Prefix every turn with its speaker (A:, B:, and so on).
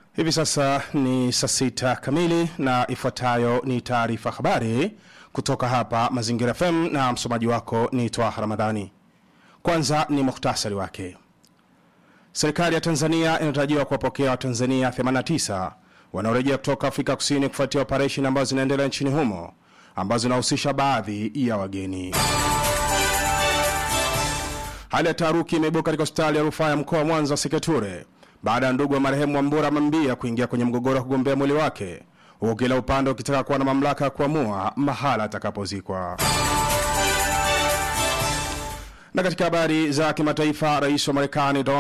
A: Hivi sasa ni saa sita kamili na ifuatayo ni taarifa habari kutoka hapa Mazingira FM na msomaji wako ni Twaha Ramadhani. Kwanza ni muhtasari wake. Serikali ya Tanzania inatarajiwa kuwapokea Watanzania 89 wanaorejea kutoka Afrika Kusini kufuatia operesheni ambazo zinaendelea nchini humo ambazo zinahusisha baadhi ya wageni. Hali ya taharuki imeibuka katika hospitali ya rufaa ya mkoa wa Mwanza Seketure baada ya ndugu wa marehemu Wambura Mambia kuingia kwenye mgogoro wa kugombea mwili wake, huku kila upande ukitaka kuwa na mamlaka ya kuamua mahala atakapozikwa. Na katika habari za kimataifa, rais wa Marekani Donald